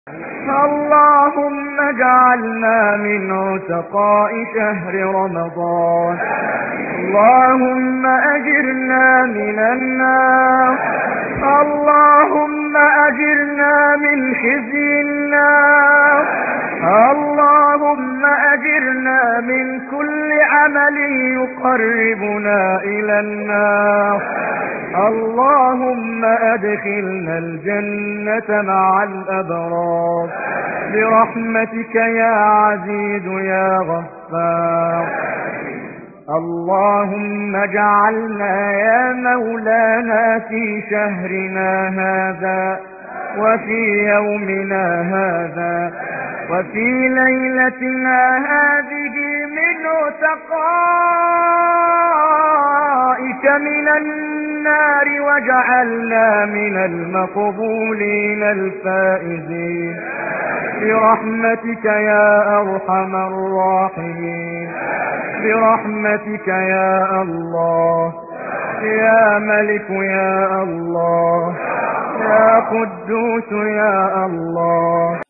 اللهم اجعلنا من عتقاء شهر رمضان اللهم أجرنا من النار اللهم أجرنا من خزي النار اللهم أجرنا من كل عمل يقربنا إلى النار اللهم أدخلنا الجنة مع الأبرار برحمتك يا عزيز يا غفار اللهم اجعلنا يا مولانا في شهرنا هذا وفي يومنا هذا وفي ليلتنا هذه من تقائك من النار واجعلنا من المقبولين الفائزين برحمتك يا أرحم الراحمين برحمتك يا الله يا ملك يا الله يا قدوس يا الله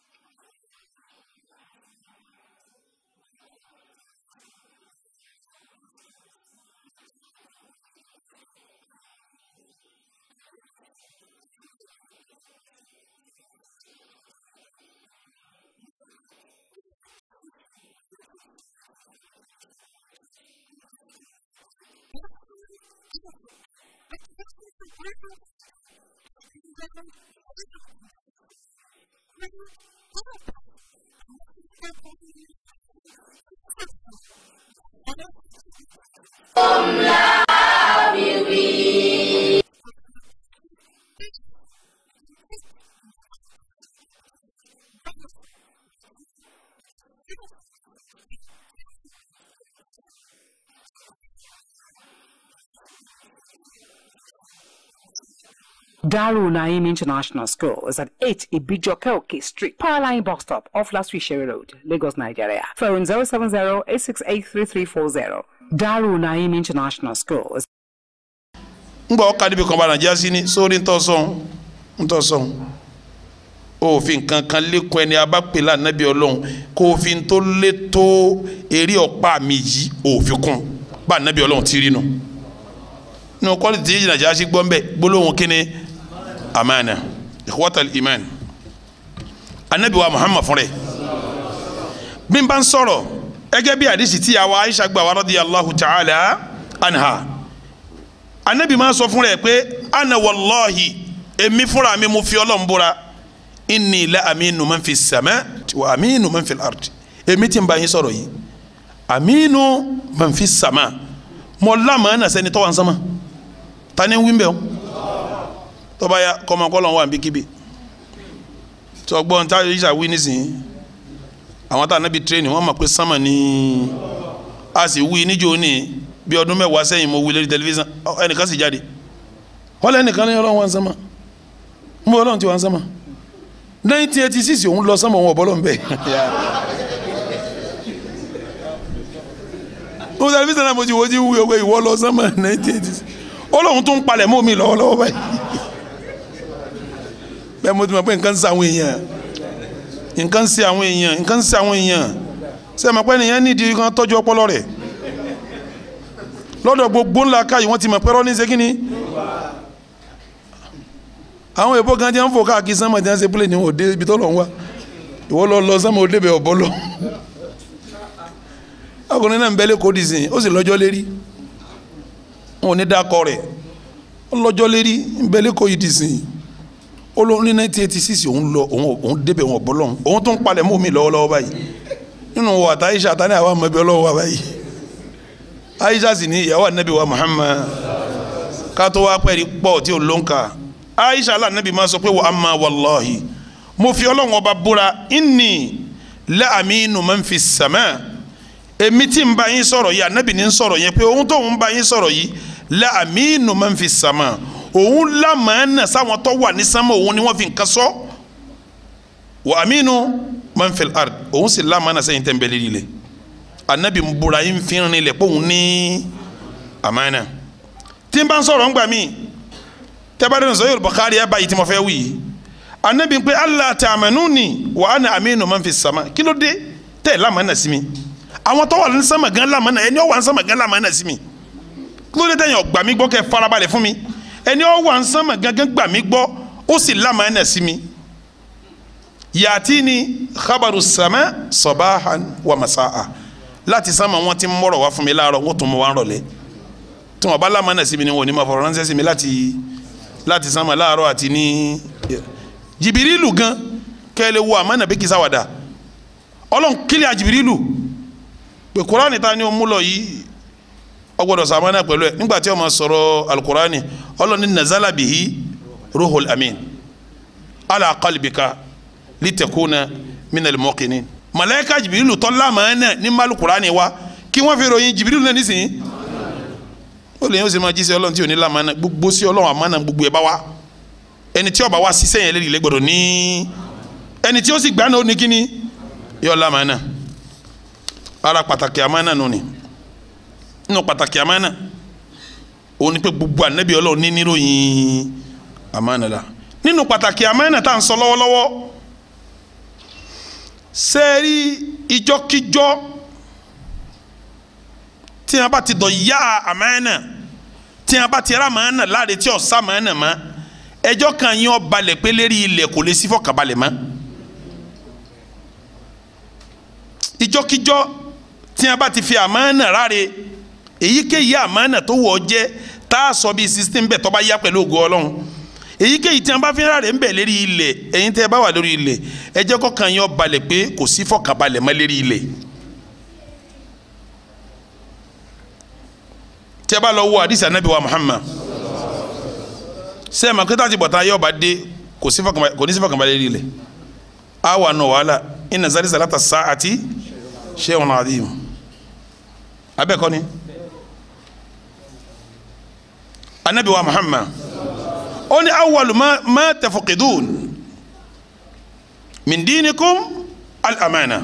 Darul Naim International School is at 8 Ibijokeoke Street, Powerline Bus Stop, off Last Sherry Road, Lagos, Nigeria. Phone 070-868-3340. Darul Naim International School is ngbọ ọka níbi kan bá nàìjíríà sí ni sórí ntọ́sọ̀n ntọ́sọ̀n òfin kankan lẹ́kùn ẹni abápẹ́lá nàbí ọlọ́run kó òfin tó lé tó eré ọ̀pá mi yìí òfin kún bá nàbí ọlọ́run ti rí nu nínú kọ́lì tí nàìjíríà sí gbọ́n bẹ́ẹ̀ gbólóhùn kínní amana ikhwatal iman anabi wa muhammad fúnra ẹ̀ bí n bá ń sọ̀rọ̀ ẹgẹ́ bí àdìsí tí àwa aisha gbà wá radiyallahu ta'ala anha anabi máa sọ fúnra ẹ̀ pé ana wallahi èmi fúnra mi mo fi ọlọ́run búra inni la aminu man fi sama wa aminu man fi al-ard èmi tí n bá yín sọ̀rọ̀ yìí aminu man fi sama mo lámà ẹ̀ nà sẹ́ni tọ́wọ́ nsọ́mà tani ń wí mbẹ́ o tọ́ba ya kọ́mọkọ́lọ́ wà níbikíbi tọ́gbọ́n tá yíṣà wí nísìnyí àwọn tá anabi tírénì wọ́n mọ̀ pé sánmà ní a sì wí níjó ní bí ọdún mẹ́wàá sẹ́yìn mo wí lórí tẹlifíṣàn ẹnìkan sì jáde wọ́n lé ẹnìkan ní ọlọ́run wà ń sánmà ń bọ́ ọlọ́run ti wà ń sánmà nineteen eighty six òun lọ sánmà òun ọ̀bọ́lọ́ ń bẹ̀ lórí tẹlifíṣàn náà mo ti wo ti wí ọgbẹ́ ìwọ lọ sánmà nineteen eighty six ọlọ́run tún palẹ̀ mọ́ mi lọ́wọ́lọ́wọ́ báyìí bẹ́ẹ̀ mo ti mọ̀ pé nǹkan ń ṣe àwọn èèyàn nǹkan ń ṣe àwọn èèyàn nǹkan ń ṣe àwọn èèyàn ṣe mọ̀ pé ènìyàn nídìí kan tọ́jú ọpọlọ rẹ̀ lọ́dọ̀ gbogbo ńlá káyì wọ́n ti mọ̀ pé rọ́ọ̀nì ṣe kí ni àwọn èèbó kan ti ń fò káàkiri sánmà tí wọ́n ṣe pílẹ̀ ní òde ibi tó lọ ń wá ìwọ lọ lọ sánmà òde bẹ̀ ọ̀bọ lọ ọkùnrin náà ń bẹ́lẹ̀ kó dìsìn ó sì lọ́jọ́ lérí wọn ò ní dákọ rẹ̀ ó lọ́jọ́ lérí ń bẹ́lẹ̀ kó yìí dìsìn ó lọ ní nineteen eighty six òun lọ òun òun débẹ̀ wọn ọ̀bọ lọ́hùn òun tún palẹ̀ mọ́ mi lọ́wọ́lọ́wọ́ báyìí nínú wọ àtà Aisha àtàní àwọn ọmọ ẹbí ọlọ́wọ́ wa báyìí Aisha sì ní ìyàwó anabi wa Muhammad kátó wá pẹ́ẹ́rì pọ̀ tí ò lóǹkà Aisha alánàbì máa sọ pé wa amma wallahi mo fi ọlọ́run ọba búra inni la aminu man fi sama èmi tí ń bá yín sọ̀rọ̀ yìí anabi ní ń sọ̀rọ̀ yẹn pé òun tó ń bá yín sọ̀rọ̀ yìí la aminu man fi sama òun lámàánà sáwọn tó wà ní sánmà òun ni wọ́n fi nǹkan sọ wa aminu man fil ard òun sì lámàánà sẹ́yìn tẹ̀ ń bẹ́lẹ́ líle anabi ń búra yín fi rìn lẹ̀ pé òun ní àmàánà tí n bá ń sọ̀rọ̀ ń gbà mí tẹ́bàdàn sọ́yìn Bukhari ẹ̀ báyìí tí mo fẹ́ wí anabi pé allah ta'amanuni wa ana aminu man fi sama kí ló dé tẹ́ ẹ̀ lamana sí mi àwọn tó wà ní sama gan lamana ẹni ó wà ní sama gan lamana sí mi kí ló dé tẹ́yìn ọgbà mi gbọ́ kẹ́ farabalẹ̀ fún mi ẹni ó wà ní sama gangan gbà mí gbọ́ ó sì lamana sí mi yàtini khabaru sama sabahan wa masaa láti sama wọn ti mọ̀rọ̀ wá fún mi láàárọ̀ wọ́n tún mọ̀ wá ń rọ̀lẹ́ tí wọn bá lamana sí mi ni wọn ò ní ma fọ̀rọ̀ ránṣẹ́ sí mi láti láti sama láàárọ̀ àti ní jibirilu gan kẹ́lẹ́ wo àmọ́ nàbí kìsà wàdà ọlọ́run kílẹ̀ àjibirilu pé kurani ta ni o mú lọ yìí ọgbọ́dọ̀ sàmánà pẹ̀lú ẹ̀ nígbà tí ó máa sọ̀rọ̀ alukurani ọlọ́run ní nazala bihi ruhul amin ala qalbika litakuna minal muqinin malayika jibirilu tọ́lá màánà ní malukurani wa kí wọ́n fi ròyìn jibirilu náà nísìnyí ó lè yẹn ó sì máa jí sí ọlọ́run tí ò ní lamánà gbogbo sí ọlọ́run àmánà gbogbo ẹ̀ bá wa ẹni tí ó bá wá ṣiṣẹ́ yẹn lérí lẹ́gbọ̀dọ̀ ní ẹni tí ó sì gbà náà ó ní kíni yọ lamánà ara pàtàkì àmánà nù ni nínú pàtàkì àmánà òun ni pé gbogbo ànábì ọlọ́run ní níròyìn àmánà la nínú pàtàkì àmánà tá à ń sọ lọ́wọ́lọ́wọ́ sẹ́ẹ̀rí ìjọkíjọ́ tí a bá ti dọ̀ yá àmánà tí a bá ti rà àmánà láre tí ọ̀sá àmánà mọ́ ẹjọ́ kan yín ó balẹ̀ pé lérí ilẹ̀ kò lè sí fọkànbalẹ̀ mọ́ ìjọkíjọ́ tí a bá ti fi àmánà ráre èyíkéyìí àmánà tó wọ̀ ọ́ jẹ́ tá a sọ bíi system bẹ́ẹ̀ tó bá yá pẹ̀lú ògo ọlọ́run èyíkéyìí tí a bá fi ráre ń bẹ̀ lérí ilẹ̀ ẹ̀yin tẹ́ ẹ bá wà lórí ilẹ̀ ẹjọ́ kọ̀ọ̀kan yín ó balẹ̀ pé kò sí fọkànbalẹ̀ mọ́ lérí ilẹ̀ tí a bá lọ wo àdìsí anabi wa Muhammad sẹ́ẹ̀mà kí táàtì bọ̀tán ayé ọba dé kò ní sí fọkànbalẹ̀ lérí ilẹ̀ a wà nù wàhálà inna zari salata sa'ati shay'un adhim abẹ́ẹ̀kọ́ ni anabi wa Muhammad ó ní awwalu ma ma tafqidun min dinikum al-amana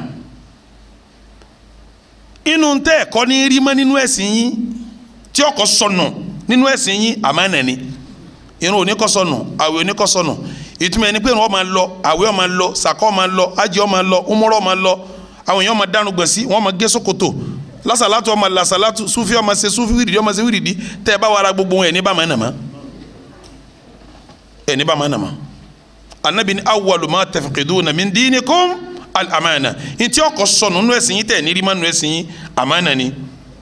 inú tẹ́ ẹ̀kọ́ ní rí mọ́ nínú ẹ̀sìn yín tí ọkọ̀ sọnù nínú ẹ̀sìn yín àmánà ni irun oníkọ́sọ̀nù àwẹ̀ oníkọ́sọ̀nù ìtumọ̀ ẹni pé irun ó máa lọ àwẹ̀ ó máa lọ sàkọ́ ó máa lọ ájì ó máa lọ umurọ́ ó máa lọ àwọn èèyàn máa dánu gbọ̀nsí wọ́n máa gé sókòtò lásàlátù ó máa lásàlátù súfì ó máa ṣe súfì wíìdì ó máa ṣe wíìdì tẹ́ ẹ bá wàrà gbogbo ẹ̀ ní bá máa nà má ẹ̀ ní bá máa nà má anabi ni awwalu ma tafqiduna min dinikum al-amana ntí ọkọ̀ sọnù nínú ẹ̀sìn yín tẹ̀ ní rí má nínú ẹ̀sìn yín àmánà ni.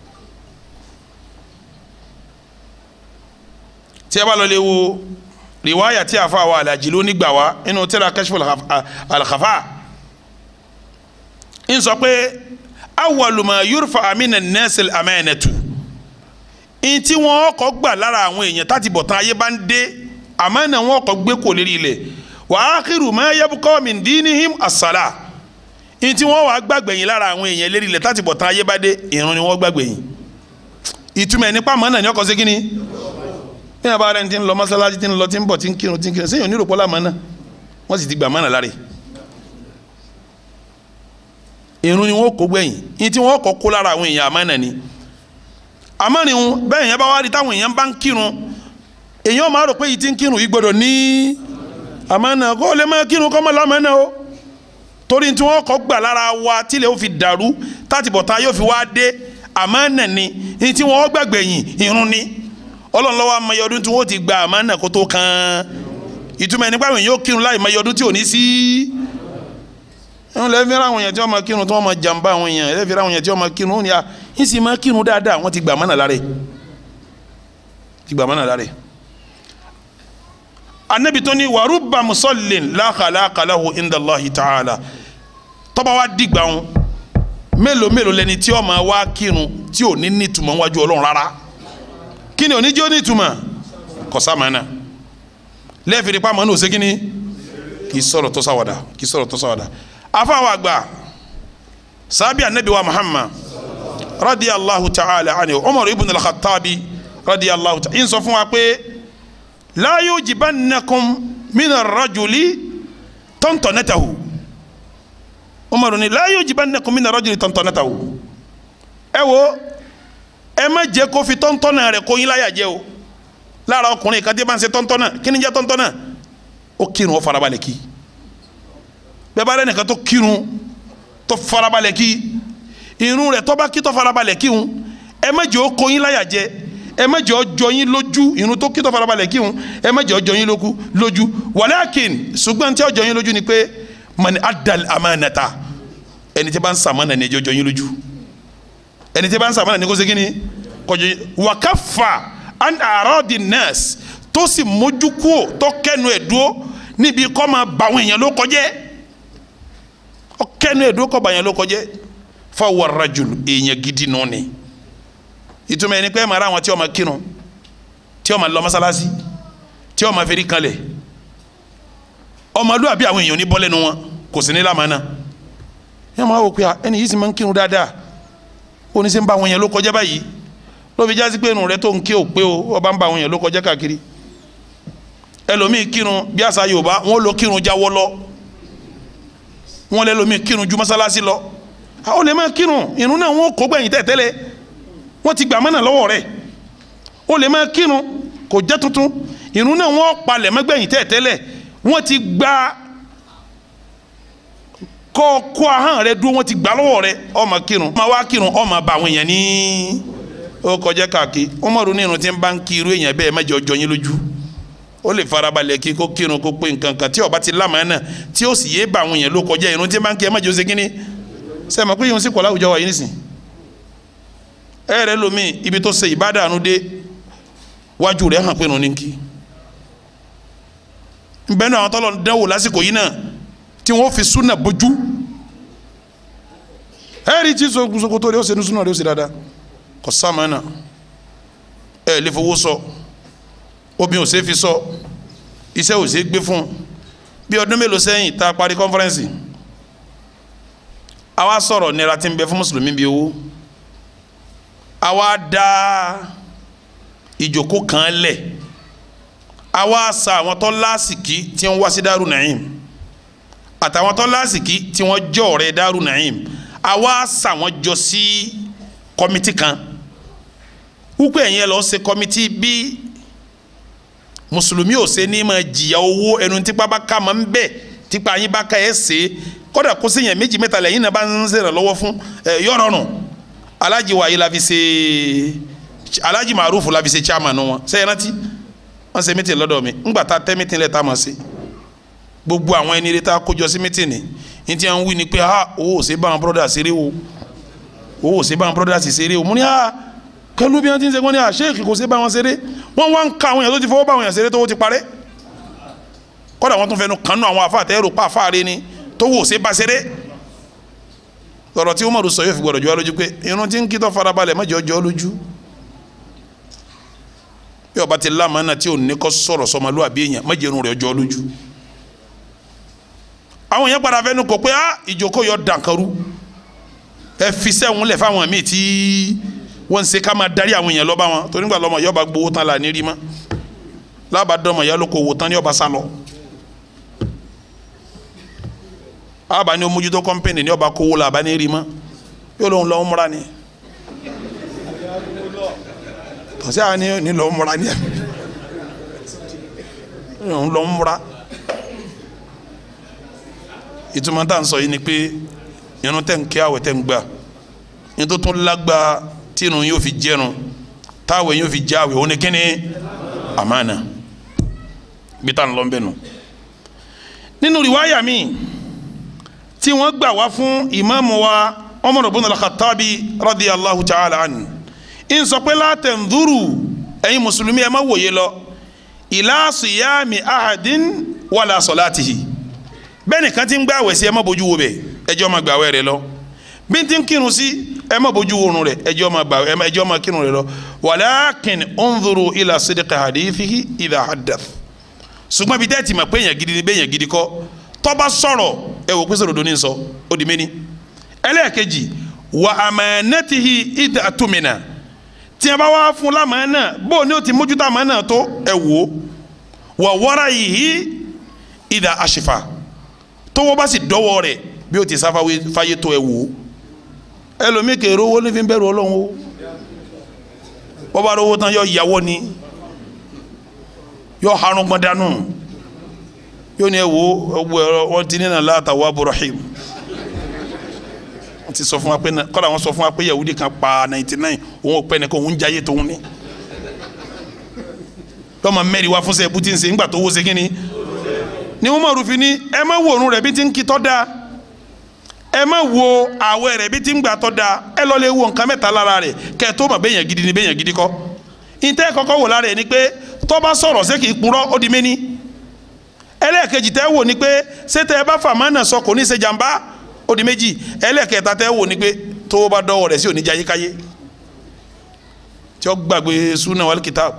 tí a bá lọ lè wo riwaya tí a fa wa alaji ló nígbà wa inú tírà kashfu al-khafa ń sọ pé awwalu ma yurfa amina an-nas al-amanatu ń tí wọ́n kọ́ gbà lára àwọn èèyàn táti bọ̀ tán ayé bá ń dé àmánà wọn kọ́ gbé kò lérí ilẹ̀ wa akhiru ma yabqa min dinihim as-salah ń tí wọ́n wàá gbàgbẹ̀yìn lára àwọn èèyàn lérí ilẹ̀ táti bọ̀ tán ayé bá dé ìrun ni wọ́n gbàgbẹ̀yìn ìtumọ̀ ẹ̀ nípa àmánà ni ọkọ̀ sí kínní ní àbá rẹ̀ ti ń lọ mọ́sálásí ti ń lọ ti ń bọ̀ ti ń kírun ti ń kírun sẹ́yìn onírò pọ́lá mọ́nà wọ́n sì ti gbà mọ́nà láre irun ni wọ́n kó gbẹ̀yìn ní tí wọ́n kọ́ kó lára àwọn èèyàn àmọ́nà ni àmọ́rin bẹ́ẹ̀ yẹn bá wá rí táwọn èèyàn bá ń kírun èèyàn máa rò pé yìí ti ń kírun yìí gbọ́dọ̀ ní àmọ́nà kó lè máa kírun kọ́ mọ́ lámọ́nà o torí tí wọ́n kọ́ gbà lára wa tílẹ̀ ó fi dàrú tátìbọ̀tá yóò fi wá dé àmọ́nà ni ní tí wọ́n gbàgbẹ̀yìn irun ni ọlọ́run lọ́wọ́ amayọ ọdún tí wọ́n ti gba àmánà kó tó kan ìtumọ̀ ẹni pàmò yóò kírun láì mayọ ọdún tí ò ní sí. ẹ̀hún lẹ́yìn fi ra àwọn èèyàn tí wọ́n máa kírun tí wọ́n máa jàǹbá àwọn èèyàn lẹ́yìn fi ra àwọn èèyàn tí wọ́n máa kírun ó ní à ń sì máa kírun dáadáa wọ́n ti gba àmánà lára ti gba àmánà lára. anabi tó ní wàrúbà musallin la khalaqa lahu inda Allahi ta'ala tọ́ba wa dìgbà wọn mélòó mélòó lẹni tí ó máa wá kírun tí ò ní nítumọ̀ wájú ọlọ́run rárá kini oníjó ní ìtumọ̀ kọ̀sámánà lẹ́ẹ̀fìdí pa mọ́nà òsè kínní kì í sọ̀rọ̀ tó sáwàdà kì í sọ̀rọ̀ tó sáwàdà afáwọn àgbà sábì anabi wa muhammad radiyallahu ta'ala anhu umar ibn al-khattabi radiyallahu ta'ala in sọ fún wa pé la yujibannakum mina rajuli tantanatahu umar ni la yujibannakum mina rajuli tantanatahu ẹ wo ẹ má jẹ́ kó fi tọ́ntọ́nà rẹ̀ kó yín láyà jẹ́ o lára ọkùnrin kan tí bá ń ṣe tọ́ntọ́nà kí ni jẹ́ tọ́ntọ́nà ó kírun ó farabalẹ̀ kí bẹ́ẹ̀ bá lẹ́nìkan tó kírun tó farabalẹ̀ kí irun rẹ̀ tó bá kí tó farabalẹ̀ kí ń ẹ má jẹ́ ó kó yín láyà jẹ ẹ má jẹ́ ó jọ yín lójú irun tó kí tó farabalẹ̀ kí ń ẹ má jẹ́ ó jọ yín lójú lójú walakin ṣùgbọ́n tí ó jọ yín lójú ni pé mani adal amanata ẹni tí bá ń sàmánà ni ẹjọ́ jọ yín lójú ẹni tí bá ń sàmánà ni kó segin ni kọjọ yín wakafa an aradi nas tó sì mójú kúò tó kẹnu ẹ̀ dúró níbi kọ́ máa bà àwọn èèyàn ló kọjẹ́ ọ kẹnu ẹ̀ dúró kọ́ bà èèyàn ló kọjẹ́ fọwọ́ rajul èèyàn gidi nù ni ìtumọ̀ ẹni pé ẹ máa ra àwọn tí ó máa kírun tí ó máa lọ mọ́sálásí tí ó máa fẹ́rí kanlẹ̀ ọmọlúwàbí àwọn èèyàn ní bọ́ lẹ́nu wọn kò sí ní lámàánà ẹ máa wò pé ẹni yìí sì máa ń kírun dáadáa ó ní sẹ́ ń bá àwọn èèyàn ló kọjá báyìí ló fi jásí pé irun rẹ tó ń ké ò pé o ọba ń bá àwọn èèyàn ló kọjá káàkiri ẹlòmíì kírun bí àṣà Yorùbá wọn ló kírun jáwọ́ lọ wọn lẹ́lòmíì kírun ju mọ́sálásí lọ àwọn lè máa kírun irun náà wọn kó gbẹ̀yìn tẹ̀tẹ́lẹ̀ wọ́n ti gbà mọ́nà lọ́wọ́ rẹ̀ ó lè máa kírun kò jẹ́ tuntun irun náà wọ́n palẹ̀ mọ́gbẹ̀yìn tẹ̀tẹ́lẹ̀ wọ́n ti gba kọ́ kó ahọ́n rẹ dúró wọ́n ti gbà lọ́wọ́ rẹ ó máa kírun ó máa wá kírun ó máa bá àwọn èèyàn ní ó kọjá káàkiri ó mọ̀ ronú irun tí ń bá ń kí irú èèyàn bẹ́ẹ̀ mẹ́jọ jọ yín lójú ó lè farabalẹ̀ kí kó kírun kó pé nǹkan kan tí ó bá ti lámàá náà tí ó sì yé bá àwọn èèyàn ló kọjá irun tí ń bá ń kí ẹ mẹ́jọ ṣe kínní sẹ́mi pé yóò sì kọ́ láwùjọ wa yìí nísìn ẹ rẹ lomi ibi tó ṣe ìbádàánú dé wájú rẹ̀ hàn pé nù ní kí nbẹ náà àwọn tọ́lọ̀ ń dánwò lásìkò yìí náà tí wọ́n fi súnà bójú ẹ rí tí sokoto rẹ̀ ó ṣe ní súnà rẹ̀ ó ṣe dáadáa kò sáàmù náà ẹ lè fowó sọ omi ò ṣe fi sọ iṣẹ́ ò ṣe gbé fún bí ọdún mélòó sẹ́yìn tá a parí kọ́nfẹ́rẹ́nsì àwa sọ̀rọ̀ nira tí ń bẹ fún mùsùlùmí bíi owó àwa dá ìjòkó kan lẹ̀ àwa sa àwọn tó lásìkí tí wọ́n wá sí Daaru Naim àtàwọn tó lásìkí tí wọ́n jẹ́ ọ̀rẹ́ Daaru Naim àwa sa wọ́n jọ sí kọ́mítì kan wípé ẹ̀yin ẹ lọ ṣe kọ́mítì bí mùsùlùmí ò ṣe ní ma jìyà owó ẹnu tipa bá ká máa ń bẹ̀ tipa yín bá ká ẹ̀ ṣe é kódà kó sèyàn méjì mẹ́ta lẹ́yìn náà bá ń ṣèrànlọ́wọ́ fún ẹ yọ̀rọ̀nù alájì wàyí la fi ṣe alájì màrúfù la fi ṣe chairman wọn sẹ́yìn rántí wọ́n ṣe mítìn lọ́dọ̀ mi ńgbà tá tẹ́ mítìn lẹ̀ tá a mọ̀ sí gbogbo àwọn ẹni rẹ̀ tá a kójọ sí mítìn ni ní tí wọ́n wí ni pé ha owó ò ṣe bá àwọn brọ́dà ṣeré o owó ò ṣe bá àwọn brọ́dà ṣeré o mo ní ha pẹ̀lú bí wọ́n ti ń ṣe wọ́n ní ha sheik kò ṣe bá wọn ṣeré wọ́n wá ń ka àwọn èèyàn tó ti fọwọ́ bá àwọn èèyàn ṣeré tó wọ́n ti parẹ́ kódà wọ́n tún fẹnu kanú àwọn afa àtẹ́rù pa àfáàrí ni tó wò ṣe bá ṣeré lọ́rọ̀ tí Umaru sọ yóò fi gbọ́dọ̀ jọ wá lójú pé irun tí ń kí tó farabalẹ̀ má jẹ́ ọjọ́ lójú bí ọba ti lámàánà tí ò ní kọ́ sọ̀rọ̀ sọmọlúwàbí èèyàn má jẹ́ irun rẹ̀ ọjọ́ lójú àwọn èèyàn padà fẹ́nu kò pé á ìjókòó yọ dànkarú ẹ fi sẹ́wọ̀n lẹ̀ fáwọn míì tí wọ́n ń ṣe ká máa darí àwọn èèyàn lọ́ba wọn torí nígbà lọ́mọ yọba gbowó tán là ní rí mọ́ lábàdọ́mọ yálò kò wò tán ní ọba sálọ. aba ni o mójútó kọ́mpẹ́nì ní ọba kówó la aba ní rí mọ́ yóò lóun lọ́wọ́ múra ni tọ́sí àwọn ni ní lọ́wọ́ múra ni òun lọ́wọ́ múra ìtumọ̀ tá à ń sọ yìí ni pé irun tẹ̀ ń kí àwẹ̀ tẹ̀ ń gbà ní tó tún lágbá tí irun yóò fi jẹrun táwẹ̀ yóò fi jẹ àwẹ̀ òun ni kíni àmàna bí tá à ń lọ bẹ́ẹ̀ nù nínú rìwáyà míì tí wọ́n gbà wá fún ìmáàmù wa Umar ibn al-Khattabi radiyallahu ta'ala an in sọ pé la tanzuru ẹ̀yin mùsùlùmí ẹ má wòye lọ ila siyami ahadin wala salatihi bẹ́ẹ̀ nìkan ti ń gbà wẹ̀ sí ẹ má bójú wo bẹ̀ ẹjọ́ ma gbà wẹ̀ rẹ lọ bí n ti ń kírun sí ẹ má bójú wo run rẹ ẹjọ́ ma gbà ẹjọ́ ma kírun rẹ lọ walakin unzuru ila sidqi hadithihi idha haddath ṣùgbọ́n bí tẹ́tì mà pé èèyàn gidi ni bẹ́ẹ̀ èèyàn gidi kọ́ tọ́ba sọ̀rọ̀ ẹ wò pèsè òdodo ní sọ ó di méní ẹlẹ́ẹ̀kejì wà amanatihi ìdá àtúmìnà tí a bá wá fún lámàánà bó ni ó ti mójútó àmàánà tó ẹ wò wà wọ́ra yìí ìdá àṣìfà tówó bá sì dọ́wọ́ rẹ̀ bí ó ti sáfà fáyé tó ẹ wò ẹlòmíì kèrè owó ní fi ń bẹ̀rù ọlọ́run o wọ́n bá rówó tán yọ ìyàwó ni yọ harun gbọ́n dánú yóò ní ẹ wo ọgbọ ẹ̀rọ wọn ti ní nà látàwọ aburahim wọn ti sọ fún wa pé kọ́lá wọn sọ fún wa pé yahudi kan pa ninety nine òun ò pẹ́ nìkan òun jayé tóun ní lọ́mọ mẹ́rin wá fún sẹ́ bùtí ń ṣe ńgbà tó wó ṣe kí ni ni wọn máa rúfin ní ẹ má wo òrùn rẹ̀ bí ti ń kí tọ́ da ẹ má wo àwẹ̀ rẹ̀ bí ti ń gbà tọ́ da ẹ lọ́ọ́ lè wo nǹkan mẹ́ta lára rẹ̀ kẹ́ ẹ tó mọ̀ bẹ́yàn gidi ni bẹ́yàn gidi kọ́ ìtẹ́ kọ́kọ́ wò lára ẹ̀ ni pé tó bá sọ̀rọ̀ ṣé kì í purọ́ ó di méní ẹlẹ́ẹ̀kejì tẹ́ wò ni pé ṣé tẹ́ ẹ bá fà má nà sọ kò ní ṣe jàmbá ó di méjì ẹlẹ́ẹ̀kẹta tẹ́ wò ni pé tó bá dọ́wọ́ rẹ̀ sí òní jayé káyé tí ó gbàgbé súnà wal kitab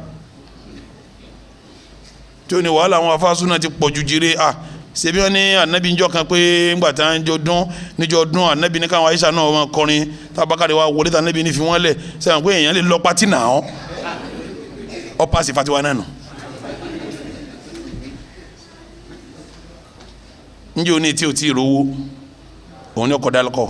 tí ó ní wàhálà àwọn afá súnà ti pọ̀ ju jire à ṣebí wọn ní anabi njọ kan pé ńgbà tí wọn jọ dún níjọ dún anabi ní káwọn aisha náà wọn kọrin tábàkàdé wa wọlé tí anabi ní fi wọn lẹ sẹ́wọ̀n pé èèyàn lè lọ pátì náà ọ́ ọ paasi fatiwa náà nù. njẹ́ o ní tí o ti rówó òun ni ọkọ̀ dá lọ́kọ̀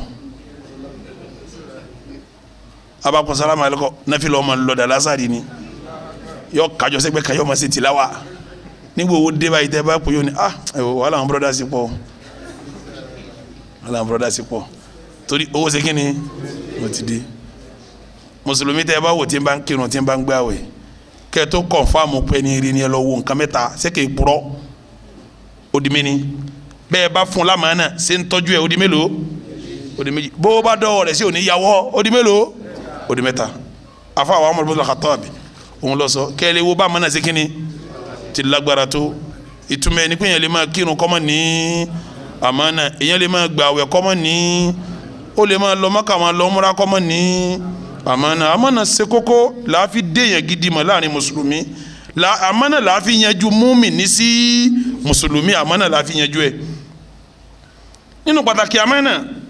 abakọ̀ sálámà lọ́kọ̀ náfìlà ọmọ lọ́dà lásàrì ni yọ kájọ sẹ́gbẹ́ kan yọ ma ṣe tìláwà nígbà owó dé báyìí tẹ́ bá pè yóò ní ah ẹ̀wọ̀ wàhálà àwọn bọ́dá sí pọ̀ wàhálà àwọn bọ́dá sí pọ̀ torí owó ṣe kí ni mo ti di mùsùlùmí tẹ́ bá wò tí n bá ń kírun tí n bá ń gbààwẹ̀ kẹ́ tó kọ̀nfàmù pé ní rí ni ẹ lọ wo nǹkan mẹ́ta sẹ́kẹ̀ ìpurọ́ odi mi ni bẹ́ẹ̀ bá fún lamàánà ṣe ń tọ́jú ẹ̀ odi mélòó odi méjì bó bá dọ́wọ́ rẹ̀ sí òní yàwọ́ odi mélòó odi mẹ́ta afa àwọn Umar ibn Khattab òun lọ sọ kẹ́lẹ́ wo bá mọ́nà sí kínní ti lágbára tó ìtumọ̀ ẹni pé èèyàn lè máa kírun kọ́mọ ní àmánà èèyàn lè máa gbààwẹ̀ kọ́mọ ní ó lè máa lọ Mákà máa lọ múra kọ́mọ ní àmánà àmánà ṣe kókó làáfi déèyàn gidi mọ̀ láàrin mùsùlùmí àmánà làáfi yanjú múmìnì sí mùsùlùmí àmánà làáfi yanjú ẹ̀ nínú pàtàkì àmánà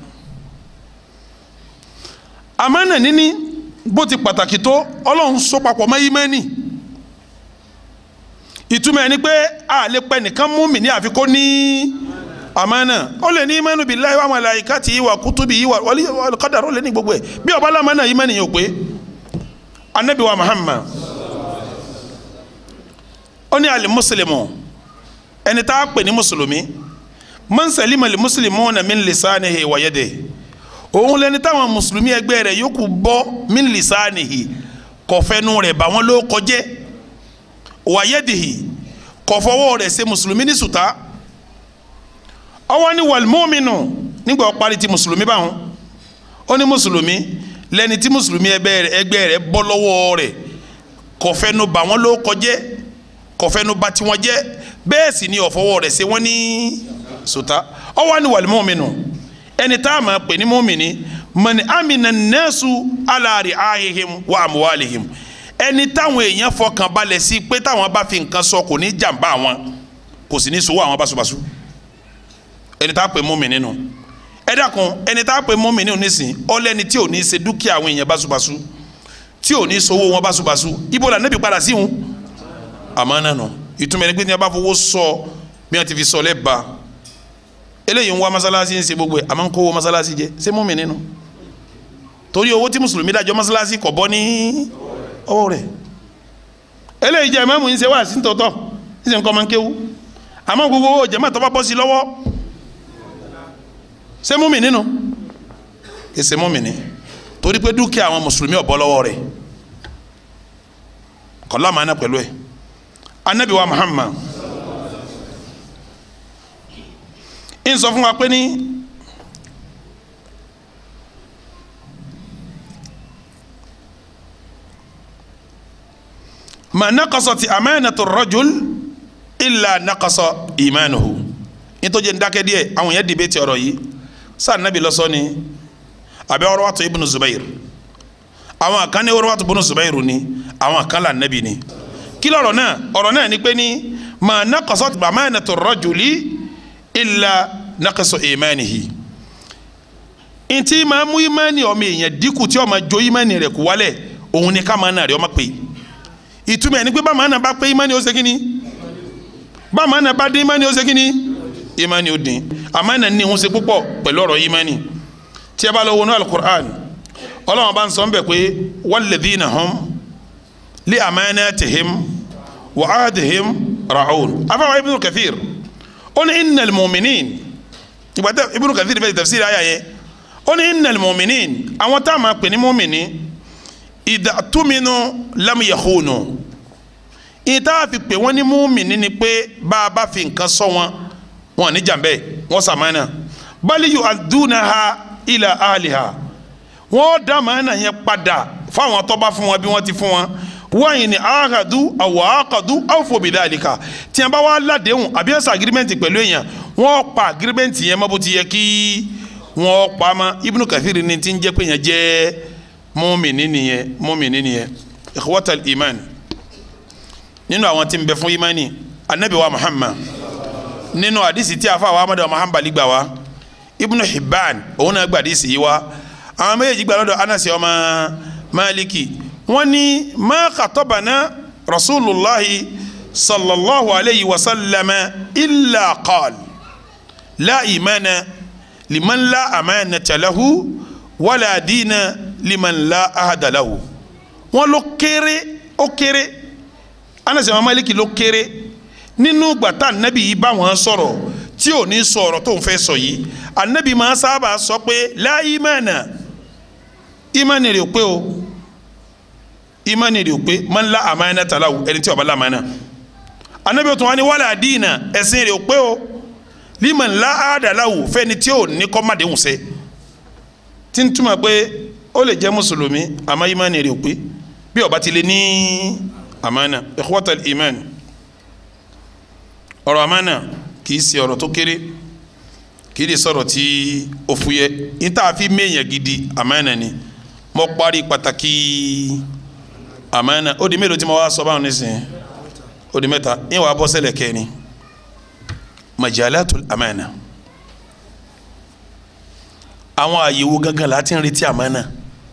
àmánà níní bó ti pàtàkì tó ọlọ́run so papọ̀ mọ́ ìmánì ìtumọ̀ ẹni pé a lè pẹ́ nìkan múmìnì àfi kó ní àmánà ó lè ní ìmánu billahi wa malaikatihi wa kutubihi wal qadar ó lè ní gbogbo ẹ̀ bí ọba lámánà ìmánì yóò pé anabi wa Muhammad ó ní àlè mùsùlùmù ẹni tá a pè ní mùsùlùmí man salima li muslimuna min lisanihi wa yadihi òun lẹni táwọn mùsùlùmí ẹgbẹ́ rẹ̀ yòókù bọ́ min lisanihi kọfẹ́nu rẹ̀ bá wọn ló kọjẹ́ wa yadihi kọfọwọ́ rẹ̀ ṣe mùsùlùmí ní sùtá ọwọ́ ní wal mu'minu nígbà wọ́n parí ti mùsùlùmí báwọn ó ní mùsùlùmí lẹni tí mùsùlùmí ẹgbẹ́ rẹ̀ bọ́ lọ́wọ́ rẹ̀ kọfẹ́nu bá wọn ló kọjẹ́ kọfẹ́nu bá tiwọn jẹ́ bẹ́ẹ̀ sì ni ọ̀fọwọ́ rẹ̀ ṣe wọ́n ní sùtá ọwọ́ ní wal mu'minu ẹni tá a máa pè ní mọ́mìnì mọ̀ni amina nẹ́ẹ̀sù aláàrí ahihim wa amuwalihim ẹni táwọn èèyàn fọkàn balẹ̀ sí pé táwọn bá fi nǹkan sọ kò ní jàǹbá àwọn kò sì ní sọ àwọn báṣubàṣu ẹni tá a pè mọ́mìnì nù ẹ dákun ẹni tá a pè mọ́mìnì nù nísìn ọlẹ́ni tí ò ní ṣe dúkìá àwọn èèyàn báṣubàṣu tí ò ní sọwọ́ wọn báṣubàṣu ibo la nẹ́bi padà sí wọn àmọ́ náà nù ìtumọ̀ ẹni pé ní a bá fowó sọ bí wọ́n ti fi sọ lẹ́bàá eléyìí ń wá masalasi ń ṣe gbogbo ẹ̀ àmọ́ ń kówó masalasi jẹ ṣé mú mi nínú torí owó tí mùsùlùmí dájọ́ masalasi kò bọ́ ní ọwọ́ rẹ̀ eléyìí jẹ́ mẹ́mú ń ṣe wá sí tòótọ́ ń ṣe nǹkan máa ń kéwú àmọ́ gbogbo owó jẹ́mọ́ tó bá bọ́ sí lọ́wọ́ ṣé mú mi nínú ṣe mú mi ní torí pé dúkìá àwọn mùsùlùmí ọ̀bọ lọ́wọ́ rẹ̀ kọ́lá máa ná pẹ̀lú ẹ̀ anabi wa Muhammad ń sọ fún wa pé ní ma naqasati amanatu rajul illa naqasa imanuhu nítorí ndakẹ́ díẹ̀ àwọn yẹn dìbẹ́ ti ọ̀rọ̀ yìí sáà nàbì lọ́sọ́ ni àbẹ́ Urwatu ibnu Zubair àwọn kan ní Urwatu ibnu Zubair ni àwọn kan là nàbì ni kí lọ́rọ̀ náà ọ̀rọ̀ náà ni pé ní ma naqasati amanatu rajuli illa naqasu imanihi ntí máa mú imani ọmọ èèyàn dínkù tí ó máa jó imani rẹ̀ kú wálẹ̀ òun ni ká máa nà rẹ̀ ọmọ pé ìtumọ̀ ẹni pé bá máa nà bá pé imani ó ṣe kíni bá máa nà bá dín imani ó ṣe kíni imani ó dín àmọ́ nà ní òun ṣe púpọ̀ pẹ̀lú ọ̀rọ̀ imani tí a bá lọ wọnú alukur'an ọlọ́run bá ń sọ ń bẹ̀ pé walladhina hum li amanatihim wa ahdihim ra'un afáwọn ibnu kathir ó ní innal mu'minin ìgbà tẹ Ibn Kathir fẹ́ tafsir àyà yẹn ó ní innal mu'minin àwọn tá a máa pè ní mu'mini idha tuminu lam yakhunu ìta fi pè wọ́n ní mu'mini ni pé bá a bá fi nǹkan sọ wọn wọn ní jàmbẹ́ wọn sàmánà bali yu'addunaha ila ahliha wọ́n dá màánà yẹn padà fáwọn tó bá fún wọn bí wọ́n ti fún wọn wáyìn ni ahadu awọ akadu awfo bidhalika tí a bá wá ládéhùn àbí ẹsẹ agirimẹnti pẹ̀lú èèyàn wọ́n pa agirimẹnti yẹn mọ bó ti yẹ kí wọ́n pa ma Ibnu Kathir ni ti ń jẹ́ pé yẹn jẹ́ mùmínì nìyẹn mùmínì nìyẹn ikhwatal iman nínú àwọn tí ń bẹ fún imani anabi wa Muhammad nínú àdìsí tí a fa àwọn amadu Muhammad gbà wá Ibnu Hibban òun náà gbà àdìsí yìí wá àwọn méjèèjì gbà lọ́dọ̀ Anasi ọmọ Maliki wọ́n ní ma khatabana rasulillahi sallallahu alayhi wa sallam illa qaal la imana liman la amanata lahu wala diina liman la ahada lahu wọ́n ló kéré ó kéré Anas ibn Maliki ló kéré nínú gbàtà anabi yìí bá wọn sọ̀rọ̀ tí ò ní sọ̀rọ̀ tó ń fẹ́ sọ yìí anabi máa sábà sọ pé la imana imani rẹ̀ pé o imani rẹ̀ pé man la amana talawu ẹni tí ó bá la amana anabi tó wá ní wàlá diina ẹ̀sìn rẹ̀ pé o liman la adalawu fẹ́ni tí ò ní kọ́mádéhùn sẹ́ tí ń túmọ̀ pé ó lè jẹ́ mùsùlùmí àmọ́ imani rẹ̀ pé bí ó bá ti lè ní amana ikhwatal iman ọ̀rọ̀ amana kì í ṣe ọ̀rọ̀ tó kéré kì í sọ̀rọ̀ tí ó fúyẹ́ níta fi méèyàn gidi amana ni mo parí pàtàkì amana ó di mélòó tí mo wá sọ báwọn nísìnyí ó di mẹ́ta yín wàá bọ́ sẹ́lẹ̀ kẹ́ni majalatul amana àwọn àyèwò gangan la ti ń retí amana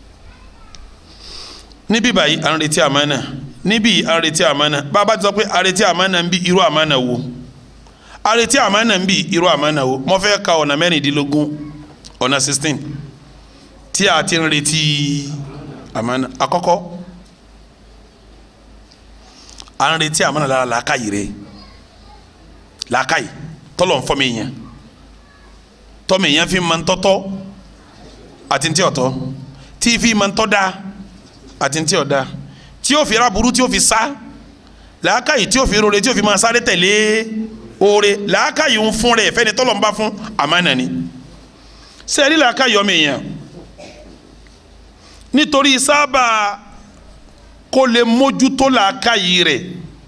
níbí báyìí à ń retí amana níbí à ń retí amana bàbá ti sọ pé à retí amana ń bí irú amana wo à retí amana ń bí irú amana wo mo fẹ́ ka ọ̀nà mẹ́rìndínlógún ọ̀nà sixteen tí a ti ń retí amana àkọ́kọ́ à ń retí amana lára làákàyè rẹ làákàyè tọ́lọ̀ ń fọ́ mi yẹn tọ́mi yẹn fi máa ń tọ́tọ́ àti ntí ọ̀tọ́ tí fi máa ń tọ́ da àti ntí ọ̀dá tí yóò fi ra burú tí yóò fi sá làákàyè tí yóò fi rore tí yóò fi máa sáré tẹ̀lé oore làákàyè ń fún rẹ̀ fẹ́ni tọ́lọ̀ ń bá fún àmánà ni sẹ́ẹ̀rí làákàyè ọmọ èèyàn nítorí sábà kó lè mójútó làákàyè rẹ̀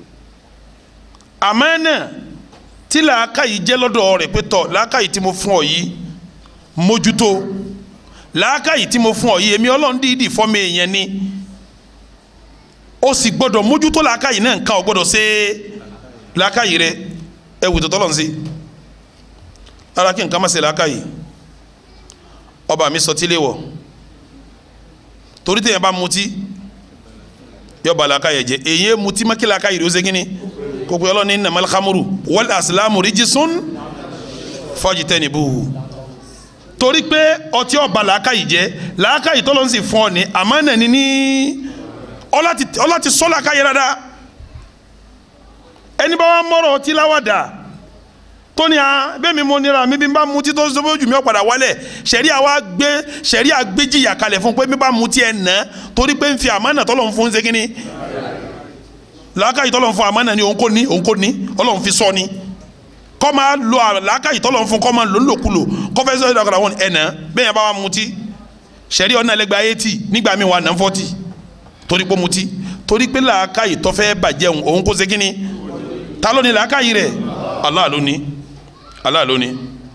àmánà tí làákàyè jẹ́ lọ́dọ̀ rẹ̀ pé tọ̀ làákàyè tí mo fún ọ yìí mójútó làákàyè tí mo fún ọ yìí èmi ọlọ́run dídì fọ́mi èèyàn ni ó sì gbọ́dọ̀ mójútó làákàyè náà nǹkan ò gbọ́dọ̀ ṣe làákàyè rẹ ẹ wù tọ́tọ́ lọ́n sí ara kí nǹkan má ṣe làákàyè ọba mi sọ tí lè wọ̀ torí téèyàn bá mutí yọba làákàyè jẹ èyí mutí má kí làákàyè rẹ ó ṣe kí ni kókó yọlọ ní nàmàlì hamuru wal asilamu rijisun fajitanibuhu torí pé ọtí ọba làákàyè jẹ làákàyè tọ́lọ́ ń sì fún ọ ní àmánà ní ní ọlá ti sọ làákàyè dáadáa ẹni bá wà mọ́rọ̀ ọtí láwàdà tó ní a bẹ́ẹ̀ mi mo nira mi bí n bá mutí tó sọ jù mí ọ̀padà wálẹ̀ sẹ̀rí àwa gbé sẹ̀rí àgbéjìyà kalẹ̀ fún pé mi bá mutí ẹ̀ nà torí pé n fi àmánà tọ́lọ́ ń fún ṣe kínní làákàyè tọ́lọ̀ ń fún àmánà ni òun kò ní òun kò ní ọlọ́run fi sọ ni kọ́ máa lo làákàyè tọ́lọ̀ ń fún kọ́ máa lò ń lòkulò kọ́ fẹ́ sọ ìdàgbàdà wọn ẹ̀nà bẹ́ẹ̀ yẹn bá wa mutí sẹ̀rí ọ̀nà ẹlẹgbẹ́ eighty nígbà mi wà nà forty torí pé mutí torí pé làákàyè tó fẹ́ bàjẹ́ òun òun kò ṣe kí ni ta ló ní làákàyè rẹ̀ Allah ló ní Allah ló ní.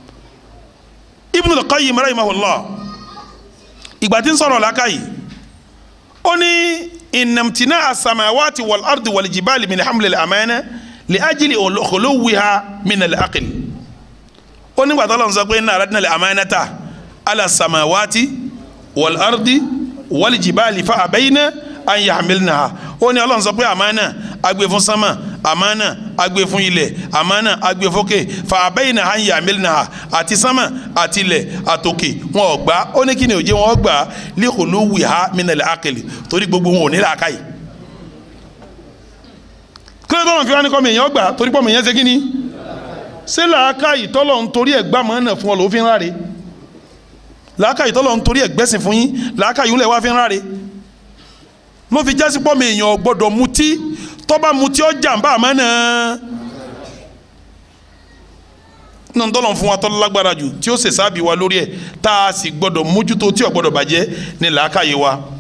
Ibnul Qayyim rahimahullah ìgbà tí ń sọ̀rọ̀ làákàyè ó ní inamtina asamawati wal ardi wal jibali min hamlil amana li ajili khuluwiha min al aql ó nígbà tó lọ́n sọ pé inna aradna al amanata ala samawati wal ardi wal jibali fa abayna an yahmilnaha ó ní Ọlọ́run sọ pé amana agbe fún sama amana agbe fún ilẹ̀ amana agbe fókè fa abayna an yahmilnaha àti sama àti ilẹ̀ àtòkè wọn ò gbà ó ní kí ni òjé wọn gbà li khuluwiha min al aql torí gbogbo wọn ò ní làákàyè kílódé tó wọn fi wá ní kọ́ mi èèyàn gbà torí pọ́ mi èèyàn ṣe kí ni ṣé làákàyè tọ́lọ̀ ń torí ẹ̀ gbà mọ́nà fún ọ ló fi ń ráre làákàyè tọ́lọ̀ ń torí ẹ̀ gbẹ́sìn fún yín làákàyè ńlẹ̀ wá fi ń ráre ló fi jásí pọ́ mi èèyàn gbọ́dọ̀ mutí tọ́ba mutí ọ jàǹbá mọ́nà nínú tọ́lọ̀ fún wa tọ́lọ́ lágbára jù tí ó ṣèṣàbí wa lórí ẹ̀ tá a sì gbọ́dọ̀ mójútó tí ò gbọ́dọ̀ bàjẹ́ ní làákàyè wa